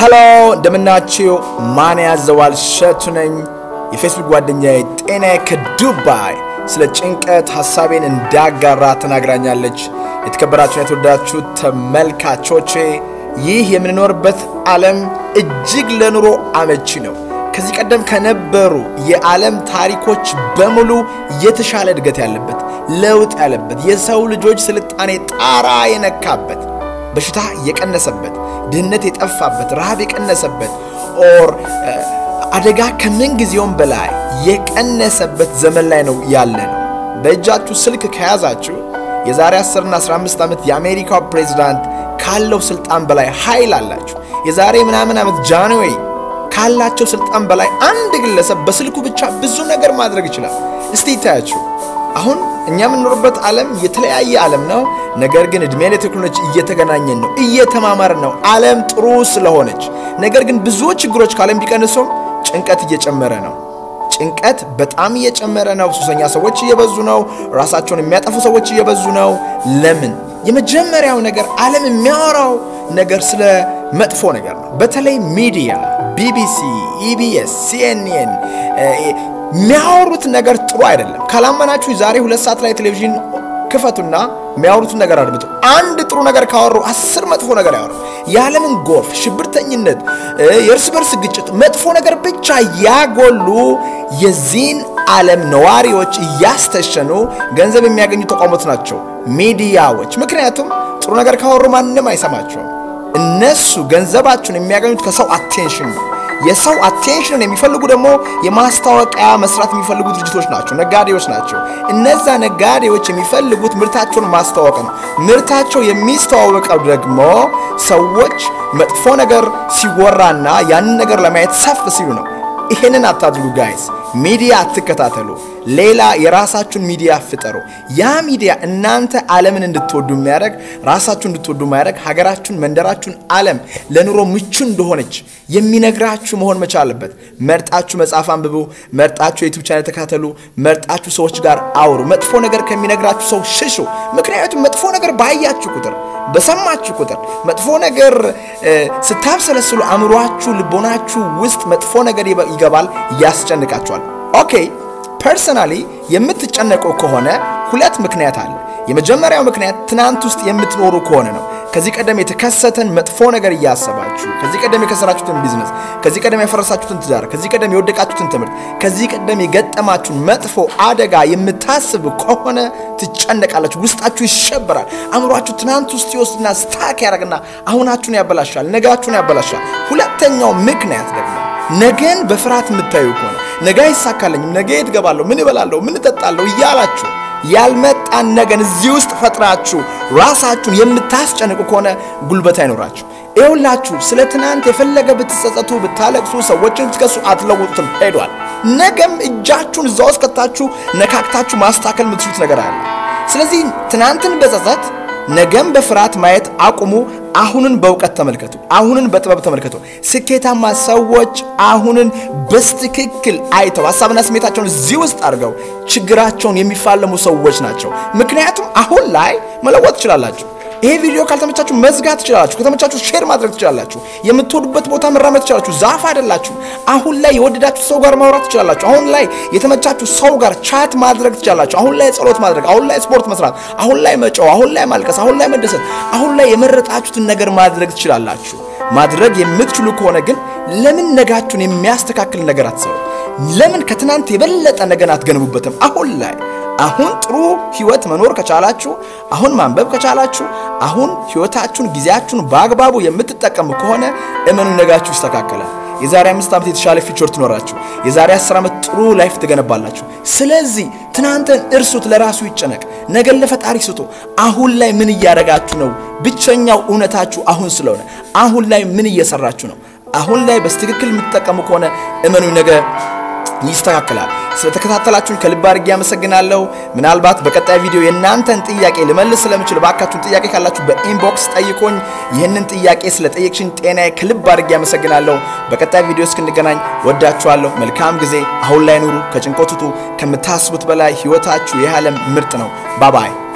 ሄሎ እንደምናችሁ። ማን ያዘዋል ሸቱ ነኝ። የፌስቡክ ጓደኛዬ ጤናዬ ከዱባይ ስለ ጭንቀት ሀሳቤን እንዳጋራ ተናግራኛለች። የተከበራችሁን የተወዳችሁ ተመልካቾቼ ይህ የምንኖርበት ዓለም እጅግ ለኑሮ አመቺ ነው። ከዚህ ቀደም ከነበሩ የዓለም ታሪኮች በሙሉ የተሻለ እድገት ያለበት ለውጥ ያለበት የሰው ልጆች ስልጣኔ ጣራ የነካበት በሽታ የቀነሰበት ድህነት የጠፋበት ረሃብ የቀነሰበት ኦር አደጋ ከምን ጊዜውም በላይ የቀነሰበት ዘመን ላይ ነው ያለ ነው። በእጃችሁ ስልክ ከያዛችሁ የዛሬ 10 እና 15 ዓመት የአሜሪካው ፕሬዚዳንት ካለው ስልጣን በላይ ኃይል አላችሁ። የዛሬ ምናምን ዓመት ጃንዌይ ካላቸው ስልጣን በላይ አንድ ግለሰብ በስልኩ ብቻ ብዙ ነገር ማድረግ ይችላል። እስቲ ይታያችሁ። አሁን እኛ የምንኖርበት ዓለም የተለያየ ዓለም ነው። ነገር ግን እድሜ ለቴክኖሎጂ እየተገናኘን ነው፣ እየተማማርን ነው። ዓለም ጥሩ ስለሆነች ነገር ግን ብዙ ችግሮች ከዓለም ቢቀንሱም ጭንቀት እየጨመረ ነው። ጭንቀት በጣም እየጨመረ ነው። ሱሰኛ ሰዎች እየበዙ ነው። ራሳቸውን የሚያጠፉ ሰዎች እየበዙ ነው። ለምን? የመጀመሪያው ነገር ዓለም የሚያወራው ነገር ስለ መጥፎ ነገር ነው። በተለይ ሚዲያ፣ ቢቢሲ፣ ኢቢኤስ፣ ሲኤንኤን የሚያወሩት ነገር ጥሩ አይደለም። ካላመናችሁ ዛሬ ሁለት ሰዓት ላይ ቴሌቪዥን ክፈቱና የሚያወሩትን ነገር አድምጡ። አንድ ጥሩ ነገር ካወሩ አስር መጥፎ ነገር ያወሩ። የዓለምን ጎርፍ፣ ሽብርተኝነት፣ የእርስ በርስ ግጭት፣ መጥፎ ነገር ብቻ ያጎሉ የዚህን ዓለም ነዋሪዎች እያስተሸኑ ገንዘብ የሚያገኙ ተቋሞት ናቸው ሚዲያዎች። ምክንያቱም ጥሩ ነገር ካወሩ ማንም አይሰማቸውም። እነሱ ገንዘባቸውን የሚያገኙት ከሰው አቴንሽን ነው። የሰው አቴንሽንን የሚፈልጉ ደግሞ የማስታወቂያ መስራት የሚፈልጉ ድርጅቶች ናቸው፣ ነጋዴዎች ናቸው። እነዛ ነጋዴዎች የሚፈልጉት ምርታቸውን ማስተዋወቅ ነው። ምርታቸው የሚስተዋወቀው ደግሞ ሰዎች መጥፎ ነገር ሲወራና ያንን ነገር ለማየት ሰፍ ሲሉ ነው። ይሄንን አታድርጉ ጋይስ። ሚዲያ አትከታተሉ። ሌላ የራሳችሁን ሚዲያ ፍጠሩ። ያ ሚዲያ እናንተ ዓለምን እንድትወዱ የሚያደርግ ራሳችሁ እንድትወዱ የሚያደርግ ሀገራችሁን፣ መንደራችሁን፣ ዓለም ለኑሮ ምቹ እንደሆነች የሚነግራችሁ መሆን መቻል አለበት። መርጣችሁ መጽሐፍ አንብቡ። መርጣችሁ የዩቱብ ቻናል ተከታተሉ። መርጣችሁ ሰዎች ጋር አውሩ። መጥፎ ነገር ከሚነግራችሁ ሰው ሽሹ። ምክንያቱም መጥፎ ነገር ባያችሁ ቁጥር በሰማችሁ ቁጥር መጥፎ ነገር ስታብሰለስሉ አእምሯችሁ፣ ልቦናችሁ ውስጥ መጥፎ ነገር ይገባል፣ ያስጨንቃችኋል። ኦኬ ፐርሰናሊ የምትጨነቁ ከሆነ ሁለት ምክንያት አለ። የመጀመሪያው ምክንያት ትናንት ውስጥ የምትኖሩ ከሆነ ነው። ከዚህ ቀደም የተከሰተን መጥፎ ነገር እያሰባችሁ ከዚህ ቀደም የከሰራችሁትን ቢዝነስ፣ ከዚህ ቀደም ያፈረሳችሁትን ትዳር፣ ከዚህ ቀደም የወደቃችሁትን ትምህርት፣ ከዚህ ቀደም የገጠማችሁን መጥፎ አደጋ የምታስቡ ከሆነ ትጨነቃላችሁ፣ ውስጣችሁ ይሸበራል። አእምሯችሁ ትናንት ውስጥ ይወስድና ስታክ ያደርግና አሁናችሁን ያበላሻል፣ ነጋችሁን ያበላሻል። ሁለተኛው ምክንያት ደግሞ ነገን በፍርሃት የምታዩ ከሆነ ነገ አይሳካለኝም፣ ነገ የት እገባለሁ፣ ምን እበላለሁ፣ ምን እጠጣለሁ እያላችሁ ያልመጣን ነገን እዚህ ውስጥ ፈጥራችሁ ራሳችሁን የምታስጨንቁ ከሆነ ጉልበት አይኖራችሁ። ይኸውላችሁ ስለ ትናንት የፈለገ ብትጸጸቱ፣ ብታለቅሱ፣ ሰዎችን ብትከሱ አትለውጡትም፣ ሄዷል። ነገም እጃችሁን እዛ ውስጥ ከታችሁ ነካክታችሁ ማስተካከል የምትችሉት ነገር አለ። ስለዚህ ትናንትን በጸጸት ነገም በፍርሃት ማየት አቁሙ። አሁንን በእውቀት ተመልከቱ። አሁንን በጥበብ ተመልከቱ። ስኬታማ ሰዎች አሁንን በስትክክል አይተው ሀሳብና ስሜታቸውን እዚህ ውስጥ አድርገው ችግራቸውን የሚፋለሙ ሰዎች ናቸው። ምክንያቱም አሁን ላይ መለወጥ ትችላላችሁ። ይሄ ቪዲዮ ካልተመቻችሁ መዝጋት ትችላላችሁ። ከተመቻችሁ ሼር ማድረግ ትችላላችሁ። የምትወዱበት ቦታ መራመድ ትችላላችሁ። ዛፍ አይደላችሁ። አሁን ላይ የወደዳችሁ ሰው ጋር ማውራት ትችላላችሁ። አሁን ላይ የተመቻችሁ ሰው ጋር ቻት ማድረግ ትችላላችሁ። አሁን ላይ ጸሎት ማድረግ፣ አሁን ላይ ስፖርት መስራት፣ አሁን ላይ መጫው፣ አሁን ላይ ማልቀስ፣ አሁን ላይ መደሰት፣ አሁን ላይ የመረጣችሁትን ነገር ማድረግ ትችላላችሁ። ማድረግ የምትችሉ ከሆነ ግን ለምን ነጋችሁን የሚያስተካክል ነገር አትሰሩ? ለምን ከትናንት የበለጠ ነገን አትገንቡበትም? አሁን ላይ አሁን ጥሩ ህይወት መኖር ከቻላችሁ፣ አሁን ማንበብ ከቻላችሁ፣ አሁን ህይወታችሁን ጊዜያችሁን በአግባቡ የምትጠቀሙ ከሆነ እመኑ ነጋችሁ ይስተካከላል። የዛሬ አምስት ዓመት የተሻለ ፊቸር ትኖራችሁ። የዛሬ አስር ዓመት ጥሩ ላይፍ ትገነባላችሁ። ስለዚህ ትናንትን እርሱት፣ ለራሱ ይጨነቅ፣ ነገን ለፈጣሪ ስጡ። አሁን ላይ ምን እያደረጋችሁ ነው? ብቸኛው እውነታችሁ አሁን ስለሆነ አሁን ላይ ምን እየሰራችሁ ነው? አሁን ላይ በስትክክል የምትጠቀሙ ከሆነ እመኑ ነገ ይስተካከላል። ስለተከታተላችሁን ከልብ አድርጌ አመሰግናለሁ። ምናልባት በቀጣይ ቪዲዮ የእናንተን ጥያቄ ልመልስ ስለምችል ባካችሁን ጥያቄ ካላችሁ በኢንቦክስ ጠይቆኝ። ይህንን ጥያቄ ስለጠየቅሽኝ ጤናዬ ከልብ አድርጌ አመሰግናለሁ። በቀጣይ ቪዲዮ እስክንገናኝ ወዳችኋለሁ። መልካም ጊዜ። አሁን ላይ ኑሩ፣ ከጭንቀት ውጡ። ከምታስቡት በላይ ህይወታችሁ የዓለም ምርጥ ነው። ባባይ